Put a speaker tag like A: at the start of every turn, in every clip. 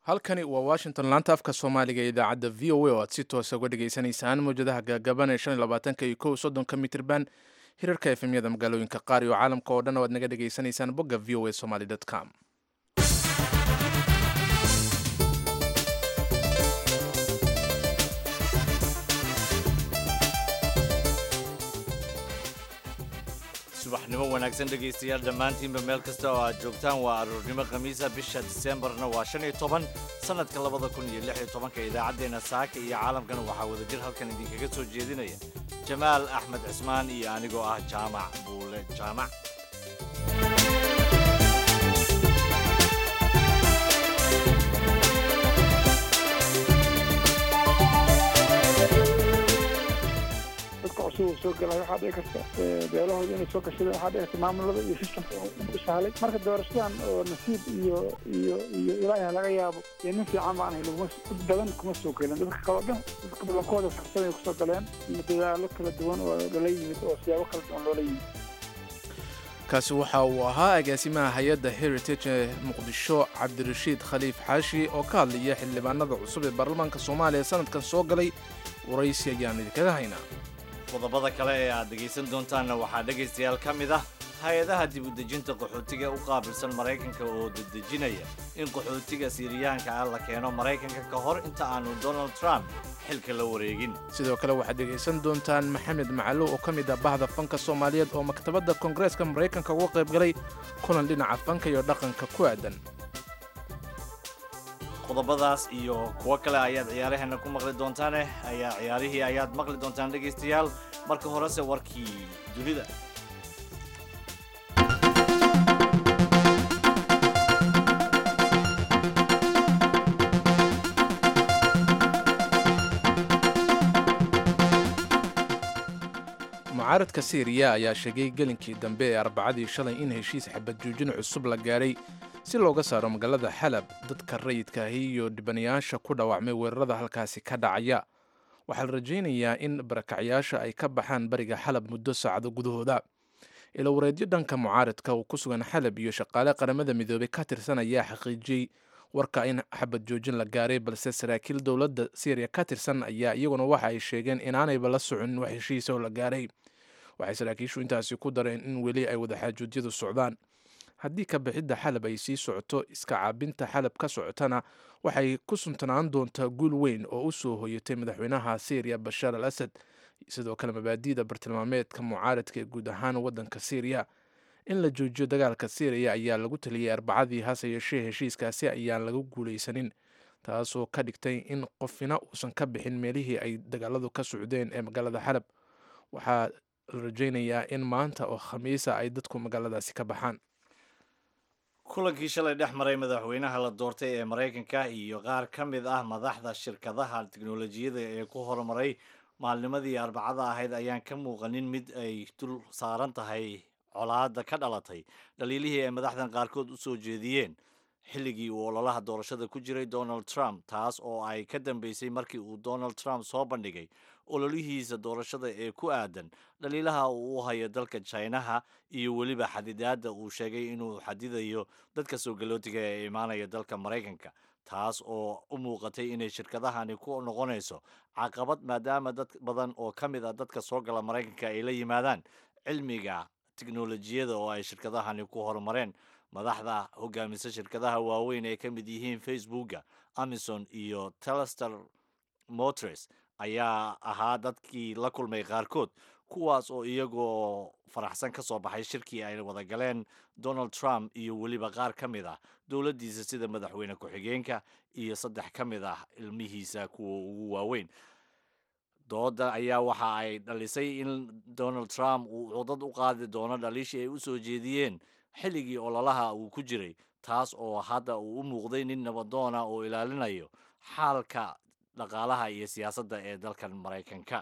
A: halkani waa washington laanta afka soomaaliga ee idaacadda v o a oo aad si toosa uga dhagaysanaysaan mawjadaha gaagaban ee shan iyo labaatanka iyo kow soddonka mitirban hirarka efemyada magaalooyinka qaar iyo caalamka oo dhan oo aad naga dhagaysanaysaan bogga v o a somaly com
B: subaxnimo wanaagsan dhegaystayaal dhammaantiinba meel kasta oo aad joogtaan waa aroornimo khamiisa bisha diseembarna waa shan iyo toban sannadka labada kun iyo lix iyo tobanka idaacaddeenna saaka iyo caalamkana waxaa wadajir halkan idinkaga soo jeedinaya jamaal axmed cismaan iyo anigoo ah jaamac buule jaamac
C: dadka cusub soo galay waxaa dhici karta beelahooda inay soo gashadeen waxaa dhici karta maamulada iyo systemka u sahlay marka doorashadan oo nasiib iyo iyo iyo ilaaha laga yaabo iyo nin fiican baan ahay laguma dad badan kuma soo gelin dadka kaloo dhan dadka badankooda farsamay kusoo galeen dadaalo kala duwan oo lala yimid oo siyaabo kala duwan loola yimid
A: kaasi waxa uu ahaa agaasimaha hay-adda heritage ee muqdisho cabdirashiid khaliif xaashi oo ka hadlaya xildhibaanada cusub ee baarlamaanka soomaaliya sanadkan soo galay waraysi ayaan idinkaga haynaa
B: qodobada kale ee aad dhegaysan doontaanna waxaa dhegaystayaal ka mid ah hay-adaha dib u dejinta qaxootiga u qaabilsan maraykanka oo dedejinaya in qaxootiga siiriyaanka ah la keeno maraykanka ka hor inta aanu donald trump xilka la wareegin
A: sidoo kale waxaad dhegaysan doontaan maxamed macalo oo ka mid ah bahda fanka soomaaliyeed oo maktabadda koongareeska maraykanka uga qayb galay kulan dhinaca fanka iyo dhaqanka ku aadan
B: qodobadaas iyo kuwo kale ayaad ciyaaraheena ku maqli doontaane ayaa ciyaarihii ayaad maqli doontaan dhegaystayaal marka horese warkii dunida
A: mucaaradka siiriya ayaa sheegay gelinkii dambe ee arbacadii shalay in heshiis xabadjoojin cusub la gaadhay si looga saaro magaalada xalab dadka rayidkaahi iyo dhibanayaasha ku dhaawacmay weerarada halkaasi ka dhacaya waxaa la rajaynayaa in barakacyaasha ay ka baxaan bariga xalab muddo saacado gudahooda ilawareedyo dhanka mucaaradka uu ku sugan xalab iyo shaqaale qaramada midoobay ka tirsan ayaa xaqiijiyey warka in xabad joojin la gaaray balse saraakiil dowladda syriya ka tirsan ayaa iyaguna waxa ay sheegeen inaanayba la socon wax heshiisa oo la gaaray waxay saraakiishu intaasi ku dareen in weli ay wadaxaajuudyadu socdaan haddii ka bixidda xalab ay sii socoto iska caabinta xalab ka socotana waxay ku suntanaan doontaa guul weyn oo u soo hoyatay madaxweynaha syriya bashaar al asad sidoo kale mabaadi'da bartilmaameedka mucaaradka ee guud ahaan waddanka syriya in la joojiyo dagaalka syriya ayaa lagu taliyey arbacadii hase yeeshee heshiiskaasi ayaan laga guulaysanin taasoo ka dhigtay in qofina uusan ka bixin meelihii ay dagaaladu ka socdeen ee magaalada xalab waxaa la rajaynayaa in maanta oo khamiisa ay dadku magaaladaasi ka baxaan
B: kulankii shalay dhex maray madaxweynaha la doortay ee maraykanka iyo qaar ka mid ah madaxda shirkadaha tiknolojiyada ee ku horumaray maalnimadii arbacada ahayd ayaan ka muuqanin mid ay dul saaran tahay colaadda ka dhalatay dhaliilihii ay madaxdan qaarkood u soo jeediyeen xilligii uu ololaha doorashada ku jiray donald trump taas oo ay ka dambeysay markii uu donald trump soo bandhigay ololihiisa doorashada ee ku aadan dhaliilaha uu u hayo dalka jinaha iyo weliba xadidaadda uu sheegay inuu xadidayo dadka soo galootiga ee imaanaya dalka maraykanka taas oo u muuqatay inay shirkadahani ku noqonayso caqabad maadaama dad badan oo ka mid ah dadka soo gala maraykanka ay la yimaadaan cilmiga tiknolojiyada oo ay shirkadahani ku horumareen madaxda hogaamisa shirkadaha waaweyn ee ka mid yihiin facebooka amazon iyo telester motors ayaa ahaa dadkii la kulmay qaarkood kuwaas oo iyagoo faraxsan ka soo baxay shirkii ay wada galeen donald trump iyo weliba qaar ka mid ah dowladdiisa sida madaxweyne ku-xigeenka iyo saddex ka mid ah ilmihiisa kuwa ugu waaweyn dooda ayaa waxa ay dhalisay in donald trump uu codad u qaadi doono dhaliishii ay u soo jeediyeen xilligii ololaha uu ku jiray taas oo hadda uu u muuqday nin nabadoona oo ilaalinayo xaalka dhaqaalaha iyo siyaasadda ee dalkan maraykanka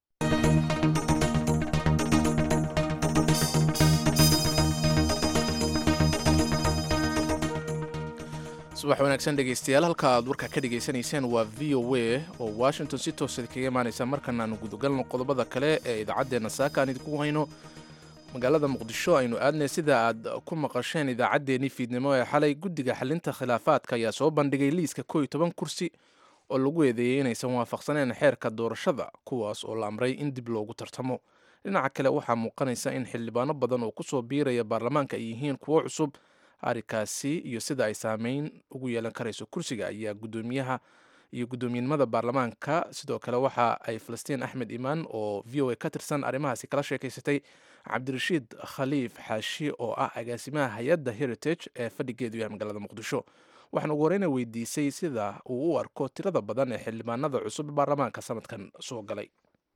A: subax wanaagsan dhegaystayaal halka aad warka ka dhegaysanayseen waa v o a oo washington si toosa kaga imaanaysa markan aanu gudagalno qodobada kale ee idaacaddeenna saaka aan idinku hayno magaalada muqdisho aynu aadnay sida aad ku maqasheen idaacaddeenii fiidnimo ee xalay guddiga xalinta khilaafaadka ayaa soo bandhigay liiska koo iyo toban kursi oo lagu eedeeyey inaysan waafaqsaneen xeerka doorashada kuwaas oo la amray in dib loogu tartamo dhinaca kale waxaa muuqanaysa in xildhibaano badan oo kusoo biiraya baarlamaanka ay yihiin kuwo cusub arrinkaasi iyo sida ay saameyn ugu yeelan karayso kursiga ayaa guddoomiyaha iyo guddoomiyenimada baarlamaanka sidoo kale waxa ay falastiin axmed imaan oo v o a ka tirsan arrimahaasi kala sheekaysatay cabdirashiid khaliif xaashi oo ah agaasimaha hay-adda heritage ee fadhigeedu yahay magaalada muqdisho waxaan ugu horeyna weydiisay sida uu u arko tirada badan ee xildhibaanada cusub baarlamaanka sanadkan soo galay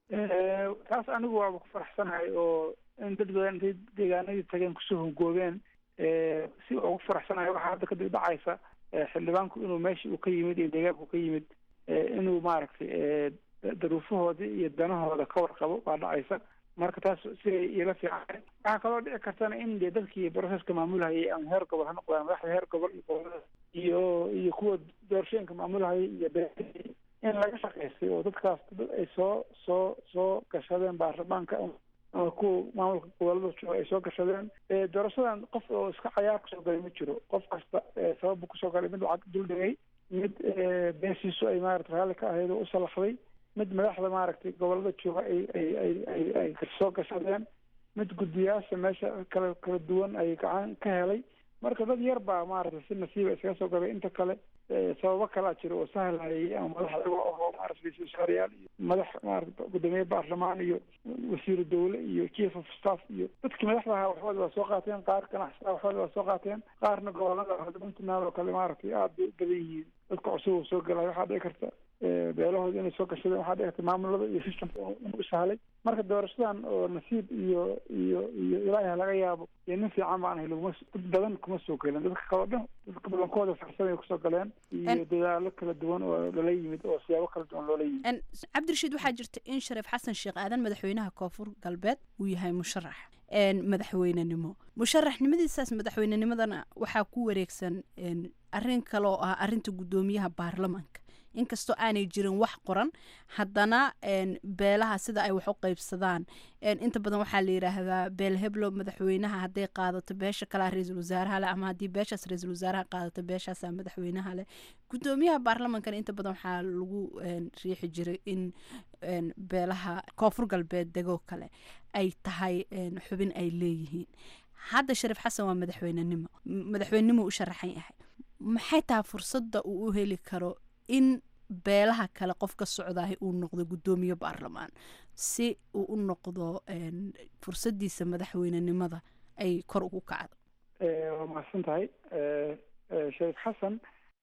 C: taas anigu waaba ku faraxsanahay oo in dad badan intay deegaanadii tageen kusoo hongoobeen si ugu faraxsanahay waxaa hadda kadib dhacaysa xildhibaanku inuu meesha uu ka yimid iyo deegaanku ka yimid inuu maaragtay daruufahoodii iyo danahooda ka warqabo baa dhacaysa marka taas siday ila fiican waxaa kaloo dhici kartana in dee dadkii broseska maamulhayay ama heer gobol ha noqdaan madaxda heer gobol iyo gobolada iyo iyo kuwa doorashooyinka maamulhayay iyo be in laga shaqaystay oo dadkaas dad ay soo soo soo gashadeen baarlamaanka ama kuwa maamulka gobolada jooga ay soo gashadeen doorashadan qof oo iska cayaar kusoo galay ma jiro qof kasta sababu kusoo galay mid lacag dul dhigay mid beesiisu ay maarata raalli ka ahayd oo u salaxday mid madaxda maaragtay gobolada jooga ay ay ay ay ay soo gashadeen mid guddiyaasha meesha kala kala duwan ay gacan ka helay marka dad yar baa maaragtay si nasiiba iskaga soo galay inta kale sababo kalaa jira oo sahlayay ama madax iyago ahoo maarata ra-iisul wasaarayaal iyo madax maarata guddoomiye baarlamaan iyo wasiiru dawle iyo chief of staff iyo dadkii madaxda ahaa waxbooda waa soo qaateen qaar ganacsataa waxbooda waa soo qaateen qaarna gobolada puntland oo kale maaragtay aada bay u badan yihiin dadka cusub oo soo galay waxaa dhici karta beelahooda inay soo gashadeen waxaa dhici karta maamulada iyo systemka inuu u sahlay marka doorashadan oo nasiib iyo iyo iyo ilaahi laga yaabo iyo nin fiican baan ahay laguma dad badan kuma soo gelin dadka kaleo dhan dadka badankooda farsamay kusoo galeen iyo dadaalo kala duwan oo lala yimid oo siyaabo kala duwan loola yimid
D: cabdirashiid waxaa jirta in shariif xasan sheekh aadan madaxweynaha koonfur galbeed uu yahay musharax madaxweynenimo musharaxnimadiisaas madaxweynenimadana waxaa ku wareegsan arrin kale oo ah arrinta guddoomiyaha baarlamaanka inkastoo aanay jirin wax qoran haddana beelaha sida ay wax u qeybsadaan inta badan waxaa la yidhaahdaa beel heblo madaxweynaha hadday qaadato beesha kalea ra-iisul wasaaraha leh ama haddii beeshaas ra-iisul wasaaraha qaadato beeshaasaa madaxweynaha leh guddoomiyaha baarlamankana inta badan waxaa lagu riixi jiray in beelaha koonfur galbeed degoo kale ay tahay xubin ay leeyihiin hadda shariif xasan waa madaxweynenimo madaxweynenimo u sharaxan yahay maxay tahay fursadda uu u heli karo in beelaha kale qof ka socdahay uu noqdo guddoomiye baarlamaan si uu u noqdo fursadiisa madaxweynenimada ay kor ugu kacdo
C: waa mahadsan tahay shariif xasan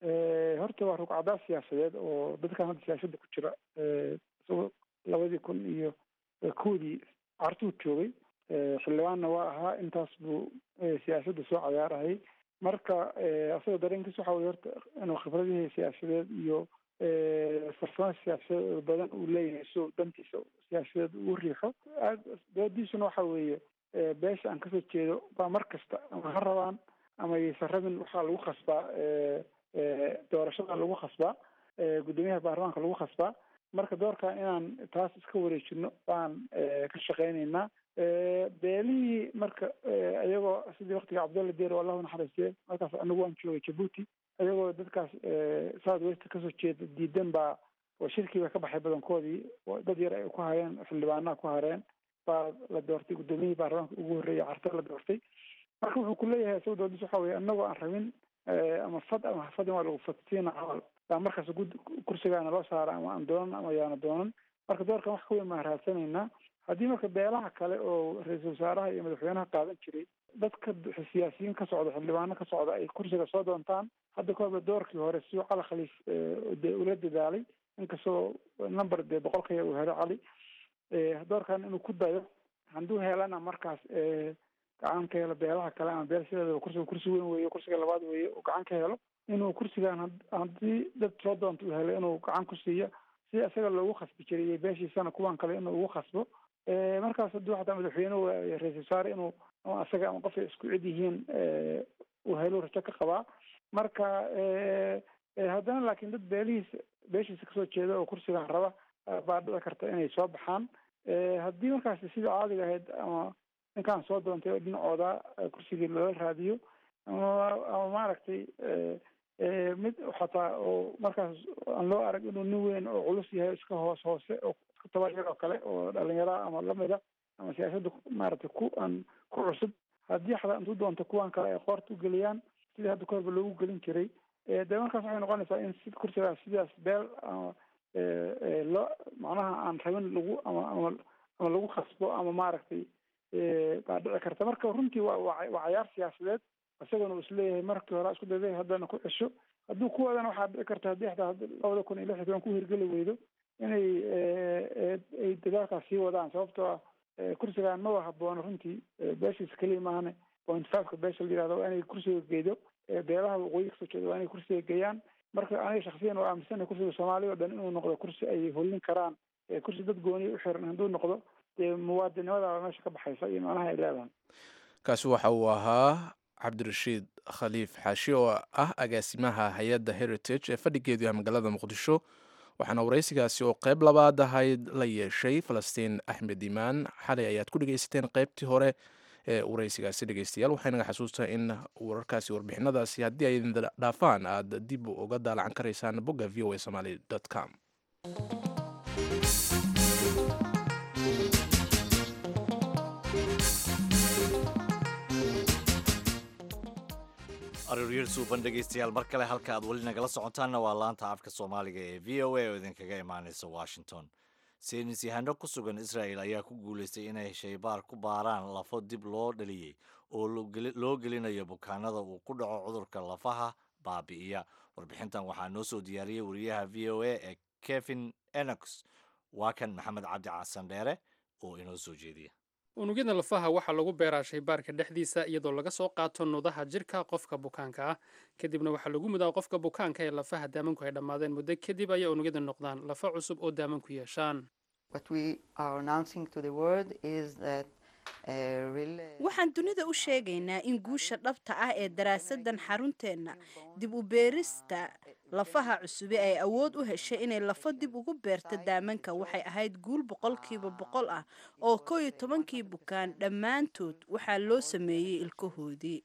C: horta waa rugcadaa siyaasadeed oo dadkan hadda siyaasada ku jira isagoo labadii kun iyo kowdii cartuu joogay xildhibaanna waa ahaa intaas buu siyaasadda soo cayaarahayy marka asagoo dareenkiis waxa wey horta inuu khibradihii siyaasadeed iyo farsamo siyaasadeed badan uu leeyahay so dantiisa siyaasadeed ugu riixo doodiisuna waxa weeye beesha aan kasoo jeedo baa mar kasta ama ha rabaan ama yaysan rabin waxaa lagu khasbaa doorashada lagu khasbaa guddoomiyaha baarlamaanka lagu khasbaa marka doorkan inaan taas iska wareejino baan ka shaqeyneynaa beelihii marka iyagoo sidii waktiga cabdulla deer oo allahu naxariistiye markaas anigu waan joogay jabuuti iyagoo dadkaas south west kasoo jeeda diidan baa oo shirkii ba ka baxay badankoodii dad yar ay ku hayeen xildhibaanaha ku hareen baa la doortay guddoomiyihii baarlamaanka ugu horreeyay carta la doortay marka wuxuu ku leeyahay isaga doodis waxa weye anagoo aan rabin ama fad ama hafadin waa lagu fadsiina camal baa markaas gud kursigaana loo saara ama aan doonan ama yaana doonan marka doorkan wax ka weyn baan raadsanaynaa haddii marka beelaha kale oo ra-iisul wasaaraha iyo madaxweynaha qaadan jiray dadka siyaasiyiin ka socda xildhibaano ka socda ay kursiga soo doontaan hadda kahorba doorkii hore siuu cali khaliif de ula dadaalay inkastoo number dee boqolkaya uu helo cali doorkan inuu ku dayo hadduu helana markaas gacan ka helo beelaha kale ama beel sideedaba kursiga kursi weyn weeye kursiga labaad weeye uu gacan ka helo inuu kursigan haddii dad soo doonta uu helo inuu gacan ku siiyo si isaga loogu khasbi jiray iyo beeshiisana kuwan kale inuu ugu khasbo markaas hadduu xataa madaxweynuhu ra-isul wasaare inuu ama isaga ama qofay isku cid yihiin uu helo rajo ka qabaa marka haddana laakiin dad beelihiisa beeshiisa kasoo jeeda oo kursigan raba baa dhici karta inay soo baxaan haddii markaasi sidii caadiga ahayd ama ninkaan soo doontay oo dhinacooda kursigii lala raadiyo ama ama maaragtay mid xataa oo markaas aan loo arag inuu nin weyn oo culus yahay iska hoos hoose oo iska tabaryar oo kale oo dhalinyara ama lamida ama siyaasadda maaragtay ku aan ku cusub haddii xataa intuu doonto kuwan kale ay qoorta ugeliyaan sidii hadda kahorba loogu gelin jiray dee markaas waxay noqonaysaa in si kursigaas sidaas beel ama loo macnaha aan rabin lagu ama ama ama lagu khasbo ama maaragtay baa dhici karta marka runtii waa waa waa cayaar siyaasadeed isagana uu isleeyahay markii hore isku dayday haddana ku cesho hadduu kuwadana waxaa dhici karta haddii xataa labada kun iyo lix iyo toban ku hirgeli weydo inay ay dadaalkaas sii wadaan sababtoo ah kursigaan maba haboono runtii beeshiisa keliya maahane point fiveka beesha la yihahdo waa inay kursiga geedo beelaha waqooyi kasoo jeeda waa inay kursiga geeyaan marka aniga shaksiyan oo aaminsanay kursiga soomaaliya o dhan inuu noqdo kursi ay hollin karaan kursi dad gooniya u xiran hadduu noqdo dee muwaadinimadaba meesha ka baxaysa iyo macnaha ay leedahay
A: kaasi waxa uu ahaa cabdirashiid khaliif xaashi oo ah agaasimaha hay-adda heritage ee fadhigeedu yahay magaalada muqdisho waxaana waraysigaasi oo qayb labaad ahayd la yeeshay falastiin axmed imaan xalay ayaad ku dhegeysateen qaybtii hore ee waraysigaasi dhegeystayaal waxay naga xasuustaa in wararkaasi warbixinadaasi haddii ay idin dhaafaan aad dib uga daalacan karaysaan bogga v o a somaly com
B: aroryar suuban dhegaystayaal mar kale halka aad weli nagala socotaanna waa laanta afka soomaaliga ee v o a oo idinkaga imaanaysa washington saynis yahano ku sugan israel ayaa ku guulaystay inay shaybaar ku baaraan lafo dib loo dhaliyey oo loo gelinayo bukaanada uu ku dhaco cudurka lafaha baabi'iya warbixintan waxaa noo soo diyaariyey wariyaha v o a ee kevin enox waa kan maxamed cabdi casan dheere oo inoo soo jeediya
E: unugyada lafaha waxaa lagu beeraa shaybaarka dhexdiisa iyadoo laga soo qaato nudaha jirka qofka bukaanka ah kadibna waxaa lagu mudaa qofka bukaanka ee lafaha daamanku ay dhammaadeen muddo kadib ayay unugyada noqdaan lafa cusub oo daamanku yeeshaan
D: waxaan dunida u sheegaynaa in guusha dhabta ah ee daraasadan xarunteenna dib u beerista lafaha cusube ay awood u heshay inay lafo dib ugu beerto daamanka waxay ahayd guul boqolkiiba boqol ah oo koo iyo tobankii bukaan dhammaantood waxaa loo sameeyey ilkahoodii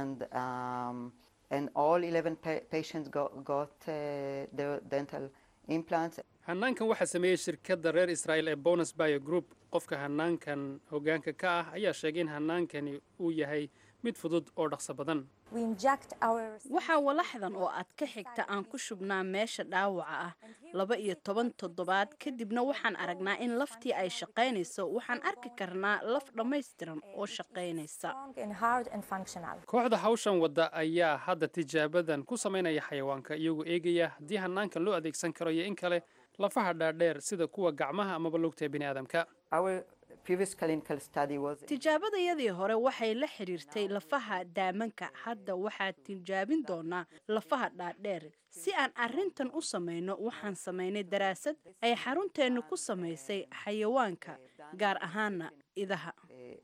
E: hanaankan waxaa sameeyey shirkadda reer israel ee bonus bio group qofka hanaankan hogaanka ka ah ayaa sheegay in hanaankani uu yahay mid fudud oo dhaqso badan
D: waxaa walaxdan oo aad ka xigta aan ku shubnaa meesha dhaawaca ah laba iyo toban toddobaad kadibna waxaan aragnaa in laftii ay shaqaynayso waxaan arki karnaa laf dhammaystiran oo shaqaynaysa
E: kooxda hawshan wadda ayaa hadda tijaabadan ku samaynaya xayawaanka iyagoo eegaya haddii hanaankan loo adeegsan karo iyo in kale lafaha dhaadheer sida kuwa gacmaha amaba lugta bini aadamka
D: tijaabadayadii hore waxay la xidhiirtay lafaha daamanka hadda waxaa tijaabin doonaa lafaha dhaadheer si aan arintan u samayno waxaan samaynay daraasad ay xarunteennu ku samaysay xayawaanka gaar ahaana idaha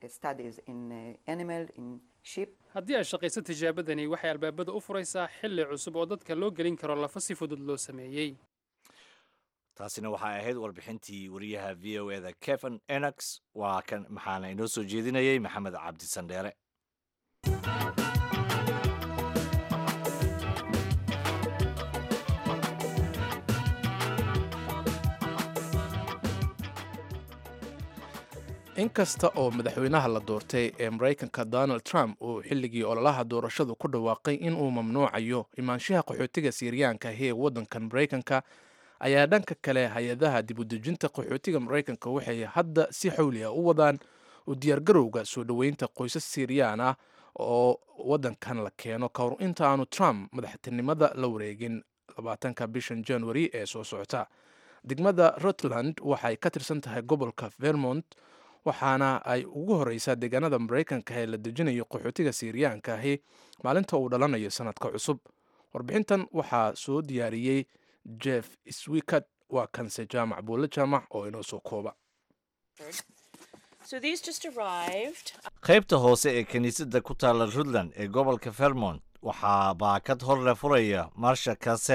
E: haddii ay shaqayso tijaabadani waxay albaabada u furaysaa xilli cusub oo dadka loo gelin karo lafa si fudud loo sameeyey
B: taasina waxay ahayd warbixintii wariyaha v o eda keven enox waa kan maxaana inoo soo jeedinayay maxamed cabdi sandheere
A: inkasta oo madaxweynaha la doortay ee maraykanka donald trump uu xilligii ololaha doorashadu ku dhawaaqay inuu mamnuucayo imaanshaha qaxootiga siiriyaanka ahi ee waddankan maraykanka ayaa dhanka kale hay-adaha dibudejinta qaxootiga maraykanka waxay hadda si xawli ah u wadaan u diyaargarowga soo dhoweynta qoysas siiriyaan ah oo waddankan la keeno ka hor inta aanu trump madaxtinimada la wareegin labaatanka bishan january ee soo socota degmada rutland waxay ka tirsan tahay gobolka vermont waxaana ay ugu horeysaa deegaanada maraykanka ee la dejinayo qaxootiga siiriyaanka ahi maalinta uu dhalanayo sanadka cusub warbixintan waxaa soo diyaariyey jeff swikat waa kanse jaamac buulle jaamac oo inoo soo kooba
B: qaybta hoose ee kiniisadda ku taalla rutland ee gobolka vermont waxaa baakad hor le furaya marsha casel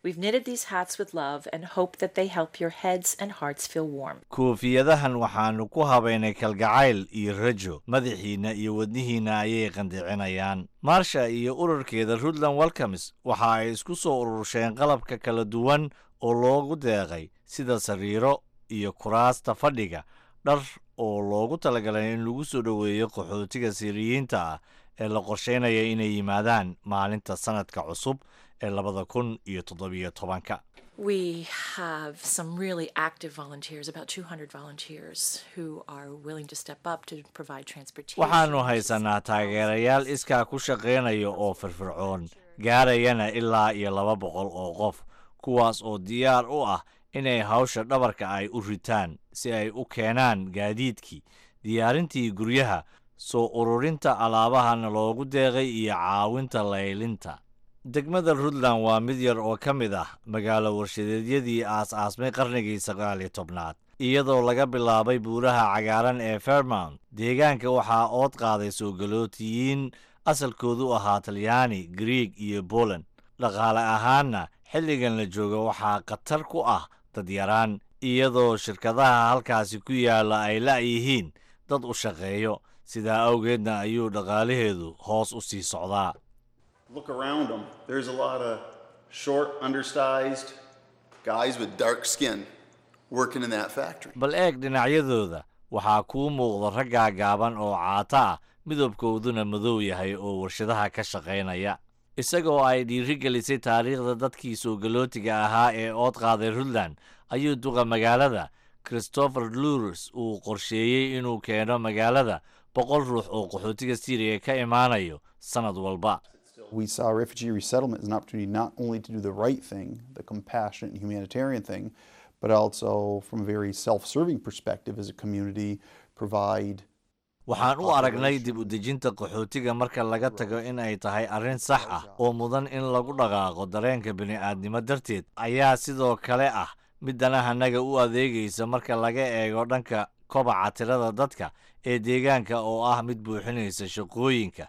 F: We've knitted these hats with love and hope that they help your heads and hearts feel warm.
B: koofiyadahan waxaannu ku habaynay kalgacayl iyo rajo madaxiinna iyo wadnihiinna ayay qandicinayaan maarsha iyo ururkeeda runtland welcomes waxa ay isku soo urursheen qalabka kala duwan oo loogu deeqay sida sariiro iyo kuraasta fadhiga dhar oo loogu talagalay in lagu soo dhoweeyo qaxootiga siiriyiinta ah ee la qorsheynaya inay yimaadaan maalinta sanadka cusub ee labada kun iyo toddobiyo tobanka
F: We have some really active volunteers, about 200 volunteers, who are willing to step up to provide transportation.
B: waxaannu haysanaa taageerayaal iskaa ku shaqaynaya oo firfircoon gaarayana ilaa iyo laba boqol oo qof kuwaas oo diyaar u ah inay hawsha dhabarka ay u ritaan si ay u keenaan gaadiidkii diyaarintii guryaha soo ururinta alaabahana loogu deeqay iyo caawinta laylinta degmada runtland waa mid yar oo ka mid ah magaalo warshadeedyadii aas-aasmay qarnigii sagaal iyo tobnaad iyadoo laga bilaabay buuraha cagaaran ee fairmount deegaanka waxaa ood qaaday soo galootiyiin asalkoodu ahaa talyaani grieg iyo boland dhaqaale ahaanna xilligan la jooga waxaa khatar ku ah dadyaraan iyadoo shirkadaha halkaasi ku yaalla ay la'yihiin dad u shaqeeyo sidaa awgeedna ayuu dhaqaalaheedu hoos u sii socdaa
G: Look around them. There's a lot of short, undersized guys with dark skin working in that factory.
B: bal eeg dhinacyadooda waxaa kuu muuqda raggaa gaaban oo caata ah midabkooduna madow yahay oo warshadaha ka shaqaynaya isagoo ay dhiiri gelisay taariikhda dadkii soo galootiga ahaa ee ood qaaday runtland ayuu duqa magaalada christopher lures uu qorsheeyey inuu keeno magaalada boqol ruux oo qaxootiga syriya ka imaanayo sannad walba
H: We saw refugee resettlement as an opportunity not only to do the right thing, the compassionate and humanitarian thing, but also from a very self-serving perspective as a community, provide
B: waxaan u aragnay dib u dejinta qaxootiga marka laga tago in ay tahay arrin sax ah oo mudan in lagu dhaqaaqo dareenka bini'aadnimo darteed ayaa sidoo kale ah mid danahanaga u adeegaysa marka laga eego dhanka kobaca tirada dadka ee deegaanka oo ah mid buuxinaysa shaqooyinka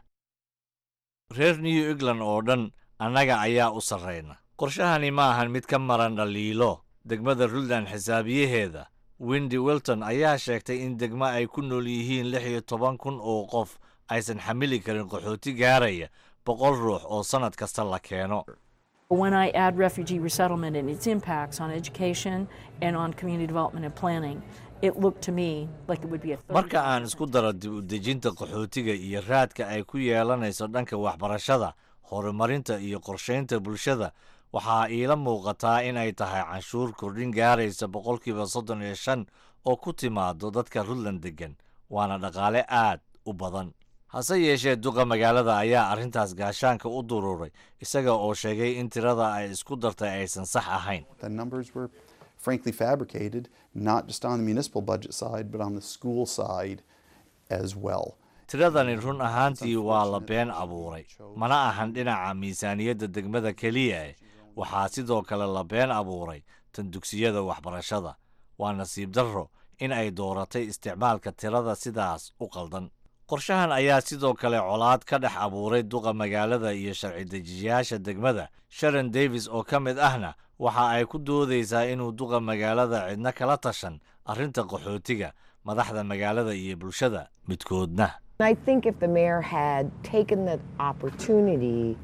B: reer new england oo dhan annaga ayaa u sarrayna qorshahani ma ahan mid ka maran dhaliilo degmada runtland xisaabiyaheeda windy wilton ayaa sheegtay in degmo ay ku nool yihiin lix iyo toban kun oo qof aysan xamili karin qaxooti gaaraya boqol ruux oo sannad kasta la keeno
I: When I add refugee resettlement and its impacts on education and on community development and planning, it looked to me like it would be a third.
B: marka aan isku daro dib u dejinta qaxootiga iyo raadka ay ku yeelanayso dhanka waxbarashada horumarinta iyo qorshaynta bulshada waxaa iila muuqataa in ay tahay canshuur kordhin gaaraysa boqolkiiba soddon iyo shan oo ku timaado dadka runtland deggan waana dhaqaale aad u badan hase yeeshee duqa magaalada ayaa arrintaas gaashaanka u duruuray isaga oo sheegay in tirada ay isku dartay aysan sax ahayn
H: the numbers were frankly fabricated, not just on the municipal budget side, but on the school side as well.
B: tiradani run ahaantii waa la been abuuray mana ahan dhinaca miisaaniyadda degmada keliya eh waxaa sidoo kale la been abuuray tan dugsiyada waxbarashada waa nasiib darro in ay dooratay isticmaalka tirada sidaas u qaldan qorshahan ayaa sidoo kale colaad ka dhex abuuray duqa magaalada iyo sharci dejiyayaasha degmada sharon davis oo ka mid ahna waxa ay ku doodaysaa inuu duqa magaalada cidna kala tashan arrinta qaxootiga madaxda magaalada iyo bulshada midkoodna
J: I think if the mayor had taken the opportunity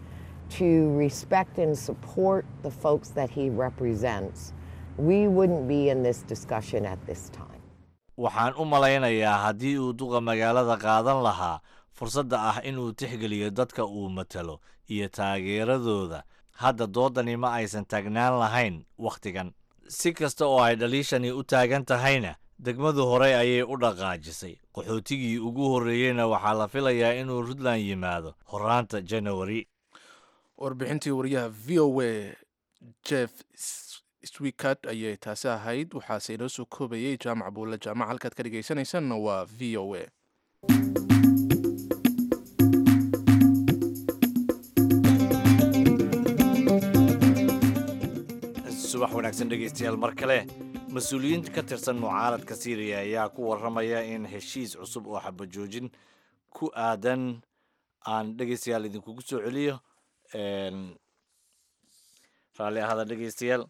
J: to respect and support the folks that he represents, we wouldn't be in this discussion at this time.
B: waxaan u malaynayaa haddii uu duqa magaalada qaadan lahaa fursadda ah inuu tixgeliyo dadka uu matalo iyo taageeradooda hadda doodani ma aysan taagnaan lahayn wakhtigan si kasta oo ay dhaliishani u taagan tahayna degmadu horey ayay u dhaqaajisay qaxootigii ugu horreeyeyna waxaa la filayaa inuu runtland yimaado horaanta janawari
A: warbixintii wariyaha v o a jeff swikat ayay taasi ahayd waxaase inoo soo koobayay jaamac buulle jaamac halkaad ka dhegaysanaysanna waa v o a
B: subax wanaagsan dhegaystayaal mar kale mas-uuliyiin ka tirsan mucaaradka syriya ayaa ku warramaya in heshiis cusub oo xabajoojin ku aadan aan dhegaystayaal idinkugu soo celiyo raalli ahada dhegeystayaal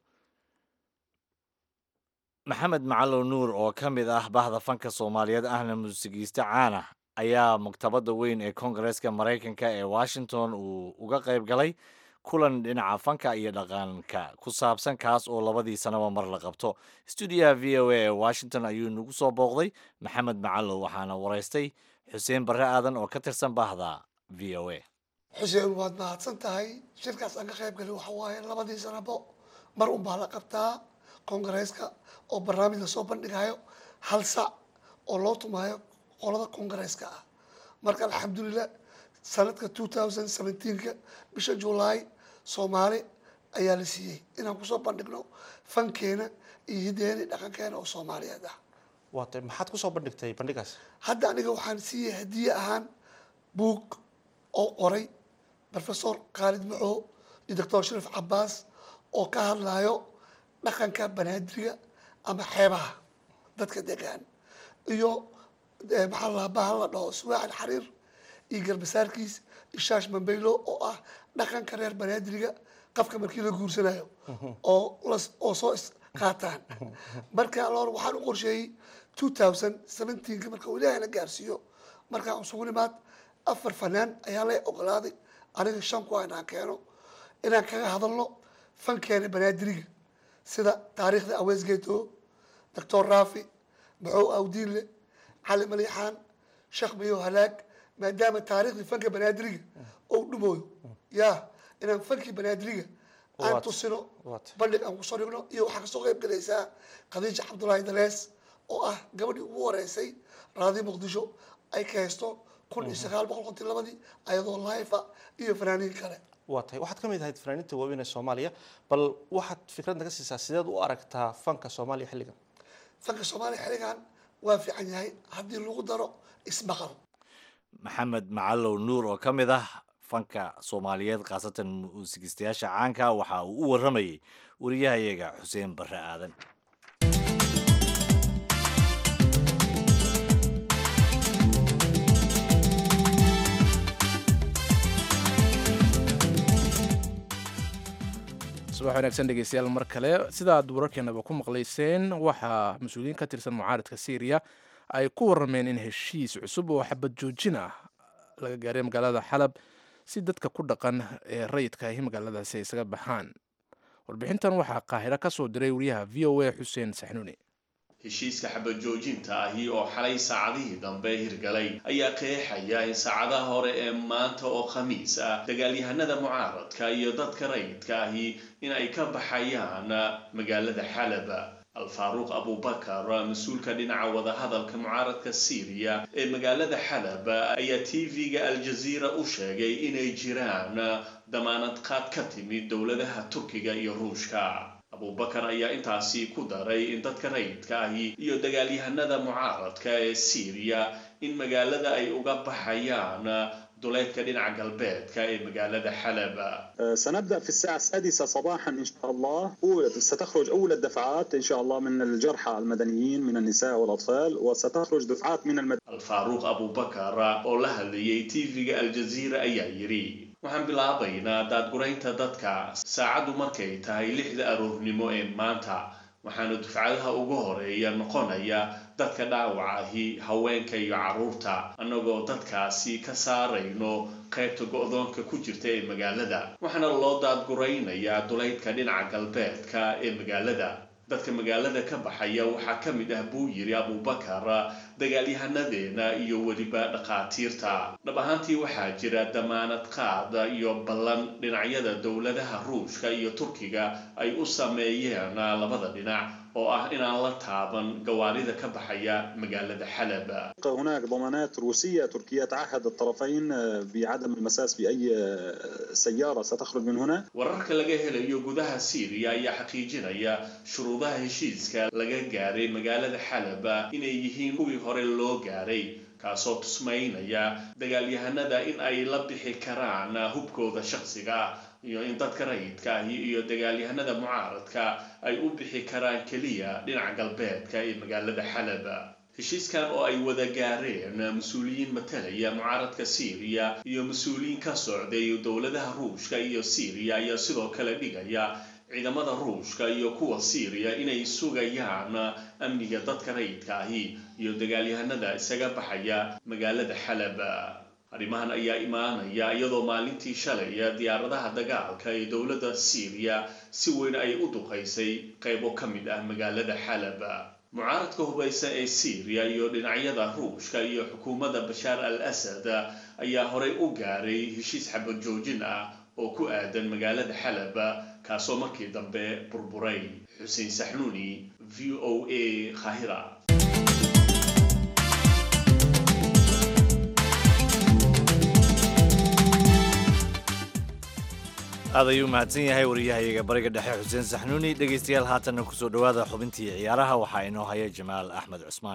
B: maxamed macalow nuur oo ka mid ah bahda fanka soomaaliyeed ahna muusigiiste caan ah ayaa maktabadda weyn ee koongareeska maraykanka ee washington uu uga qayb galay kulan dhinaca fanka iyo dhaqanka ku saabsan kaas oo labadii sanaba mar la qabto stuudiyaha v o a ee washington ayuu nagu soo booqday maxamed macalow waxaana waraystay xuseen barre aadan oo ka tirsan bahda v o a
K: xuseen waad mahadsan tahay shirkaas aan ka qayb galay waxa waaye labadii sanabo mar un baa la qabtaa koongareeska oo barnaamij lasoo bandhigayo hal sac oo loo tumaayo qolada koongareeska ah marka alxamdulilah sanadka two thousand seventeenka bisha julaay soomaali ayaa la siiyey inaan kusoo bandhigno fankeena iyo hideeni dhaqankeena oo soomaaliyeed ah
L: waatay maxaad kusoo bandhigtay bandhigaas
K: hadda aniga waxaan siiyey hadiye ahaan buug oo qoray professor khaalid maco iyo doctor sharif cabaas oo ka hadlayo dhaqanka banaadiriga ama xeebaha dadka degaan iyo maxaa la bahal la dhaho suwaaxil xariir iyo garbasaarkiis ishaash mambeylo oo ah dhaqanka reer banaadiriga qafka markii la guursanayo oo las oo soo is qaataan marka loor waxaan u qorsheeyey two thousand seventeenka marka uu ilaahay la gaarsiiyo markaan usugu nimaad afar fanaan ayaa la ogolaaday aniga shan ku inaan keeno inaan kaga hadalno fankeena banaadiriga sida taariikhda awees geeto doctor raafi maxow awdiinle cali maliixaan sheekh mayo halaag maadaama taariikhdii fanka banaadiriga ou dhumooyo ya inaan fankii banaadiriga aan tusino bandhig aan kusoo dhigno iyo waxaa kasoo qayb galaysaa khadiija cabdullaahi dalees oo ah gabadhii ugu horeysay raadii muqdisho ay ka haysto kun iyo sagaal boqol konton labadii ayadoo laifa iyo fanaaniin kale
L: waa tahay waxaad ka mid ahayd fanaaniinta waaweyn ee soomaaliya bal waxaad fikrad naga siisaa sideed u aragtaa fanka soomaaliya xilligan
K: fanka soomaaliya xilligan waa fiican yahay haddii lagu daro ismaqal
B: maxamed macalow nuur oo ka mid ah fanka soomaaliyeed khaasatan muusigistayaasha caanka waxa uu u waramayay wariyahayaga xuseen barre aadan
A: subax wanaagsan dhegeystayaal mar kale sidaad wararkeenaba ku maqlayseen waxaa mas-uuliyiin ka tirsan mucaaradka syriya ay ku warameen in heshiis cusub oo xabad joojin ah laga gaaray magaalada xalab si dadka ku dhaqan ee rayidka ahi magaaladaasi ay isaga baxaan warbixintan waxaa qaahiro ka soo diray wariyaha v o a xuseen saxnuuni
M: heshiiska xabad joojinta ahi oo xalay saacadihii dambe hirgalay ayaa qeexaya in saacadaha hore ee maanta oo khamiis ah dagaalyahanada mucaaradka iyo dadka rayidka ahi in ay ka baxayaan magaalada xalab alfaaruuq abubakar mas-uulka dhinaca wadahadalka mucaaradka syriya ee magaalada xalab ayaa t v-ga aljaziira u sheegay inay jiraan damaanad qaad ka timid dowladaha turkiga iyo ruushka abubakar ayaa intaasi ku daray in dadka rayidka ahi iyo dagaalyahanada mucaaradka ee syriya in magaalada ay uga baxayaan duleedka dhinaca galbeedka ee magaalada xalab
N: سنبدأ في الساعة السادسة صباحا إن شاء الله ستخرج أول الدفعات إن شاء الله من الجرحى المدنيين من النساء والأطفال وستخرج دفعات من المد...
M: alfaaruuq abubakar oo la hadlayay tv-ga aljaziira ayaa yidhi waxaan bilaabaynaa daadguraynta dadka saacaddu markay tahay lixda aroornimo ee maanta waxaana dufcadaha ugu horeeya noqonaya dadka dhaawacahi haweenka iyo carruurta annagoo dadkaasi ka saarayno qaybta go-doonka ku jirta ee magaalada waxaana loo daadguraynayaa duleydka dhinaca galbeedka ee magaalada dadka magaalada ka baxaya waxaa ka mid ah buu yidhi abubakar dagaalyahanadeena iyo weliba dhakhaatiirta dhab ahaantii waxaa jira damaanad qaada iyo ballan dhinacyada dowladaha ruushka iyo turkiga ay u sameeyeen labada dhinac oo ah inaan la taaban gawaarida ka baxaya magaalada xalab
N: هناك ضمانات روسية تركيا تعهد الطرفين بعدم المساس بأي سيارة ستخرج من هنا
M: wararka laga helayo gudaha syriya ayaa xaqiijinaya shuruudaha heshiiska laga gaaray magaalada xalab inay yihiin kuwii hore loo gaaray kaasoo tusmaynaya dagaalyahanada in ay la bixi karaan hubkooda shakhsiga ah iyo in dadka rayidka ahi iyo dagaalyahanada mucaaradka ay u bixi karaan keliya dhinaca galbeedka ee magaalada xalab heshiiskan oo ay wada gaareen mas-uuliyiin matalaya mucaaradka syriya iyo mas-uuliyiin ka socday dowladaha ruushka iyo syriya ayaa sidoo kale dhigaya ciidamada ruushka iyo kuwa siiriya inay sugayaan amniga dadka rayidka ahi iyo dagaalyahanada isaga baxaya magaalada xalab arrimahan ayaa imaanaya iyadoo maalintii shalay diyaaradaha dagaalka ee dowladda siiriya si weyn ay u duqaysay qaybo ka mid ah magaalada xalab mucaaradka hubaysa ee siiriya iyo dhinacyada ruushka iyo xukuumadda bashaar al asad ayaa horey u gaaray heshiis xabad joojin ah oo ku aadan magaalada xalab kaasoo markii dambe burburay xuseen saxnuuni v o a khahira
B: aad ayuu mahadsan yahay wariyahayaga bariga dhexe xuseen saxnuuni dhegaystayaal haatanna kusoo dhowaada xubintii ciyaaraha waxaa inoo haya jamaal axmed cusmaan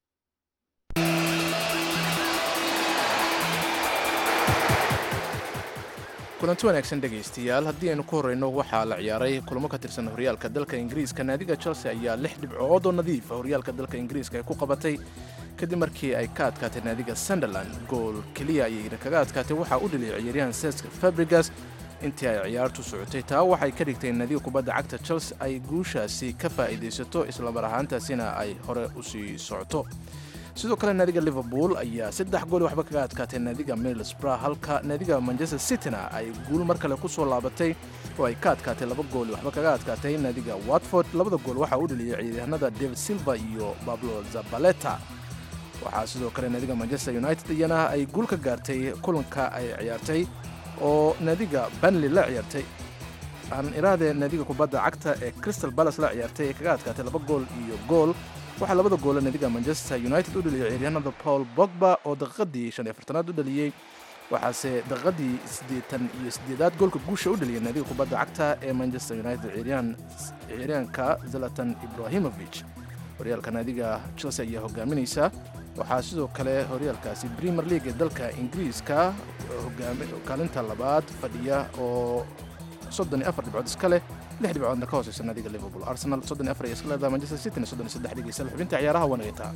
A: kulanti wanaagsan dhegaystayaal haddii aynu ku horreyno waxaa la ciyaaray kulamo ka tirsan horyaalka dalka ingiriiska naadiga chelsea ayaa lix dhibcood oo nadiifa horyaalka dalka ingiriiska ay ku qabatay kadib markii ay ka adkaatay naadiga sunderland gool keliya ayayna kaga adkaatay waxaa u dhaliyay ciyaaryahan sesk fabrigas intii ay ciyaartu socotay taa waxay ka dhigtay naadiga kubadda cagta chelsea ay guushaasi ka faa'iidaysato islamar ahaantaasina ay hore u sii socoto sidoo kale naadiga liverpool ayaa saddex gool waxba kaga adkaatay naadiga middlesbrough halka naadiga manchester cityna ay guul mar kale ku soo laabatay oo ay ka adkaatay laba gool waxba kaga adkaatay naadiga watford labada gool waxaa u dhaliyay ciidahanada david silva iyo bablo zabaleta waxaa sidoo kale naadiga manchester united iyana ay guul ka gaartay kulanka ay ciyaartay oo naadiga banley la ciyaartay aan iraahde naadiga kubadda cagta ee crystal balas la ciyaartay ee kaga adkaatay laba gool iyo gool waxaa labada goola naadiga manchester united u dhaliyay ciyaaryahanada paul bogba oo daqiiqadii shan iyo afartanaad u dhaliyey waxaase daqiiqadii siddeetan iyo siddeedaad goolka guusha u dhaliyay naadiga kubadda cagta ee manchester united ciyaaryahanka zalatan ibrahimovic horyaalka naadiga chelsea ayaa hogaaminaysa waxaa sidoo kale horyaalkaasi premier league ee dalka ingiriiska kaalinta labaad fadhiya oo soddon iyo afar dhibcood iska leh lix dhibcoodna ka hooseysa naadiga liverpool arsenal soddon iyo afar iyo iska leedaha manchester cityna soddon iyo saddex dhegeysa xubinta ciyaaraha wanagaytaa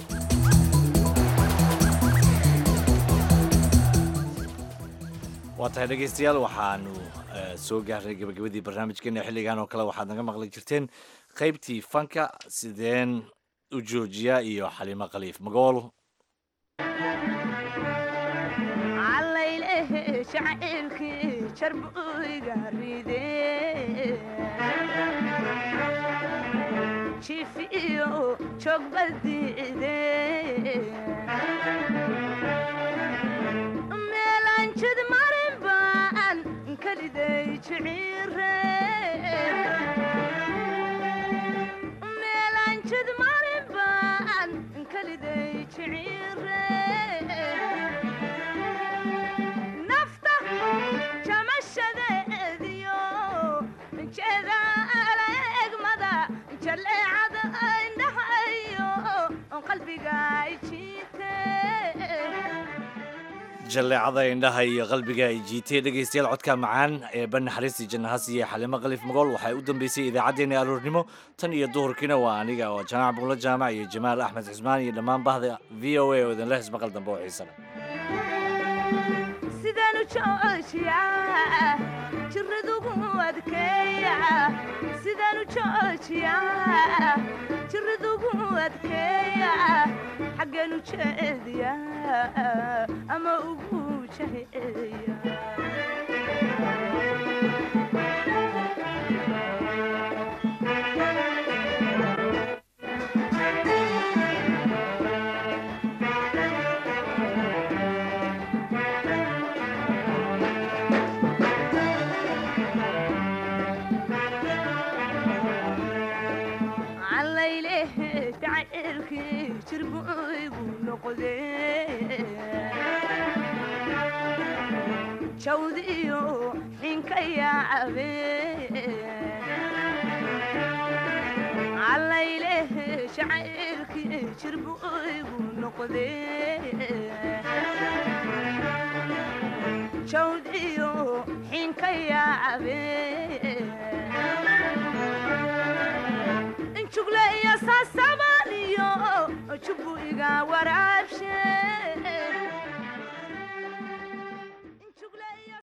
B: waa tahay dhegaystayaal waxaanu soo gaarnay gabagabadii barnaamijkeena xilligan oo kale waxaad naga maqli jirteen qaybtii fanka sideen u joojiya iyo xalimo khaliif magool
O: shacaylkii jarbuyga ride jiif iyo joog baldiide meelaan jid marin baan kaliday jiciire meelaan jid marin baan kaliday jiciire nafta jamashadeediyo jeeda alegmada jaleecada indhahayo qalbiga jiite
B: jalleecada indhaha iyo qalbiga ay jiitay dhegaystayaal codka macaan ee ban naxariistii jannahas iyo xalimo khaliif magool waxay u dambeysay idaacaddeenna aroornimo tan iyo duhurkiina waa aniga oo jamac buulo jaamac iyo jamaal axmed cismaan iyo dhammaan bahda v o a oo idinla hismaqal dambe oo xiisa leh
O: sidaan u joojiyaa jiradugu adkeeya sidaan u joojiyaa jiradugu adkeeya xaggeen u jeediyaa ama ugu jaheeya callaylehe jacaylkii jirbuygu noqde jawdiyo xinka yaacabe callaylehe jacaylkii jirbuygu noqde jawdiyo xinka yaacabe jugle iyo saasabaaliyo jubu iga waraabshe